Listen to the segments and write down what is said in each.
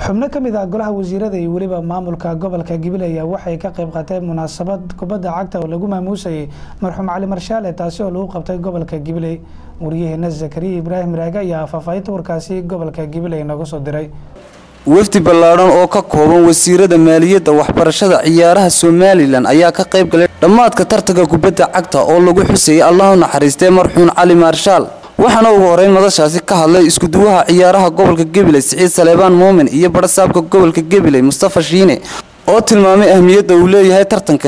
xubno ka mid ah golaha wasiirada iyo weliba maamulka gobolka gabiley ayaa waxay ka qayb qaateen munaasabad kubadda cagta oo lagu maamuusayay marxuum cali marshaale taasi oo lagu qabtay gobolka gabiley waryaheena zakariya ibraahim raage ayaa faahfaahinta warkaasi gobolka gabiley nooga soo diray wafdi ballaadhan oo ka kooban wasiirada maaliyadda waxbarashada ciyaaraha somalilan ayaa ka qayb galay dhammaadka tartanka kubadda cagta oo lagu xusayay allahu naxariistee marxuum cali maarshaal waxaana ugu horeyn madashaasi ka hadlay iskuduwaha ciyaaraha gobolka gabiley siciid saleebaan muumin iyo barasaabka gobolka gabiley mustafa shiine oo tilmaamay ahmiyadda uu leeyahay tartankan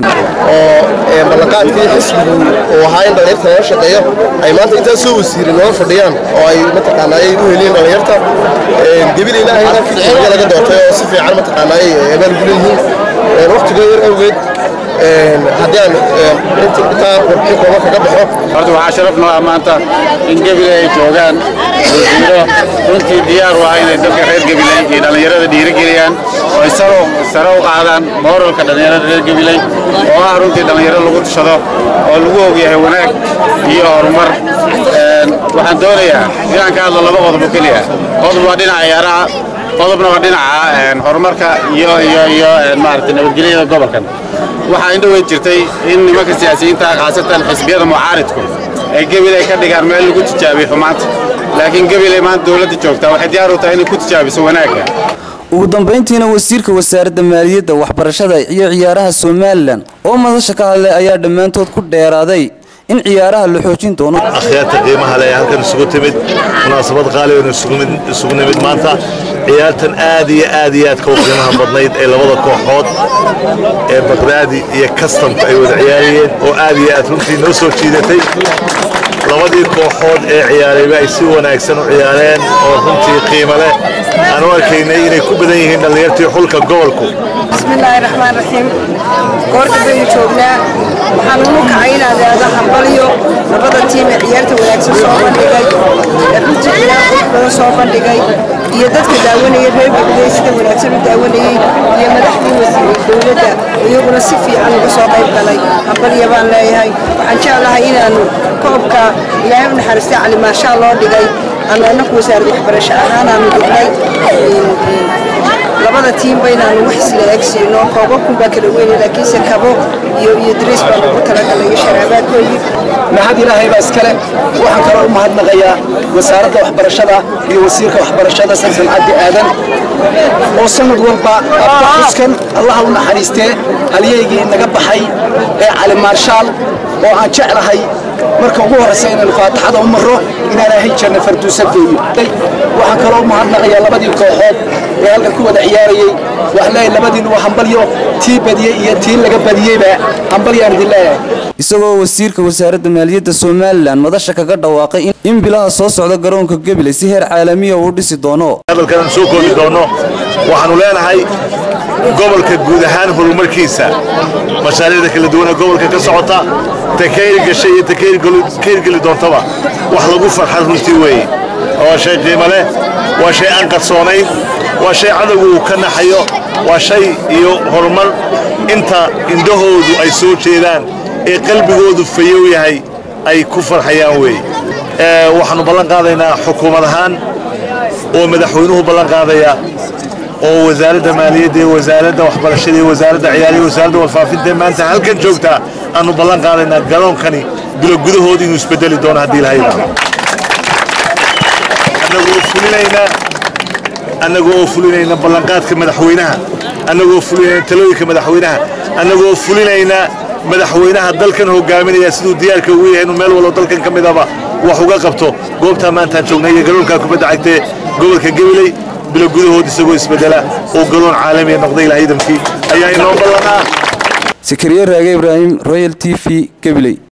oo ballanqaadkii xisbigu uu ahaa in dhallinyarta loo shaqeeyo ay maanta intaa soo wasiirin nooga fadhiyaan oo ay mataqaanaa ay u heliyeen dhallinyarta gabil ilaahayna kiciga laga doortay oo si fiican mataqaanaa ay abaalgu leeyihiin waqtiga yar awgeed haddii aan intaa warbixin kooban kaga baxo horta waxaa sharaf noo ah maanta in gabiley ay joogaan wasiiro runtii diyaar u ah inay dadka reer gabiley iyo dhallinyarada dhiirigeliyaan oo ay saro sare u qaadaan mooralka dhallinyarada reer gabiley oo ah runtii dhallinyaro lagu tushado oo lagu ogyahay wanaag iyo horumar waxaan doonayaa inaan ka hadlo laba qodob oo keliya qodob waa dhinaca ciyaaraha qodobna waa dhinaca horumarka iyo iyo iyo maaragtay nabadgelyada gobolkan waxaa indhoweyd jirtay in nimanka siyaasiyiinta khaasatan xisbiyada mucaaridku ay gabiley ka dhigaan meel lagu tijaabiyo xumaanta laakiin gabiley maanta dowladda joogtaa waxay diyaar u tahay inay ku tijaabiso wanaagga ugu dambayntiina wasiirka wasaaradda maaliyadda waxbarashada iyo ciyaaraha somalilan oo madasha ka hadlay ayaa dhammaantood ku dheeraaday in ciyaaraha la xoojin doono akhyaarta qiimaha leh halkan isugu timid munaasabad qaaliban isugu nimid maanta ciyaartan aad iyo aad iyo aadka u qiimaha badnayd ee labada kooxood ee baqdaadi iyo kastamka ay wada ciyaarayeen oo aad iyo aad runtii noo soo jiidatay labadii kooxood ee ciyaarayba ay si wanaagsan u ciyaareen oo runtii qiimo leh aan u arkaynay inay ku badan yihiin dhallinyartii xulka gobolku bismillaahi raxmaan raxiim goorta baynu joognaa waxaan unu kacay inaad aado hambalyo labada tiim ee ciyaarta wanaagsan soo bandhigay ee runtii ciyaar qurux badan soo bandhigay iyo dadka daawanayay reer gabiley sida wanaagsan u daawanayey iyo madaxdii wasiiray dowladda iyaguna si fiican uga soo qayb galay hambalya baan leeyahay waxaan jeclahay inaanu koobka ilaahay u naxariistay cali maashaa loo dhigay aanu annaku wasaaradda waxbarasho ahaan aanu dhignay labada tiimba inaanu wax isla eegsiino koobabkun baa kala weyne laakiinse kabo iyo iyo dariis baa lagu talagalay iyo sharaabaadkoodii mahad ilaahay baa iskale waxaan kaloo u mahadnaqayaa wasaaradda waxbarashada iyo wasiirka waxbarashada sansan cabdi aadan oo sanad walba xuskan allaha u naxariistee halyaygii naga baxay ee cali maarshaal oo aan jeclahay marka ugu horraysa inaynu faataxada u marro inaan ahay janna farduusa geeyo waxaan kaloo u mahadnaqayaa labadii kooxood ee halkan ku wada ciyaarayey wax leeyahay labadiin waa hambalyo tii badiyey iyo tii laga badiyeyba hambalyaan idin leeyahay isagoo wasiirka wasaaradda maaliyadda somalilan madasha kaga dhawaaqay in bilaha soo socda garoonka gabiley si heer caalamiya uu dhisi doono hadalkan soo koobi doono waxaanu leenahay gobolka guud ahaan horumarkiisa mashaariicda kala duwan ee gobolka ka socota ta ka hirgashay iyo ta ka hirgeli doontaba wax lagu farxan runtii weeye waa shay qiimo leh waa shay aan qarsoonayn waa shay cadowgu uu ka naxayo waa shay iyo horumar inta indhahoodu ay soo jeedaan ee qalbigoodu fayow yahay ay ku farxayaan weeye waxaannu ballan qaadaynaa xukuumad ahaan oo madaxweynuhu ballan qaadaya oo wasaaradda maaliyadda iyo wasaaradda waxbarashada iyo wasaaradda ciyaariya wasaaradda warfaafinta maanta halkan joogtaa aanu ballan qaadaynaa garoonkani bilo gudahooda inuu isbedeli doono haddii ilaha yidhaahdo annagoo fulinaynaa annagoo fulinayna ballanqaadka madaxweynaha annagoo fulinayna talooyinka madaxweynaha annagoo fulinayna madaxweynaha dalkan hogaaminaya siduu diyaarka ugu yahay inuu meel walbo dalkan ka midaba wax uga qabto goobtaa maantaan joognay iyo garoonkaa kubadda cagtee gobolka gabiley bilo gudahood isagoo isbedela oo garoon caalamiya noqday ilaha idamkii ayaa inoo ballanaa sakariye raage ibraahim royal t v gabiley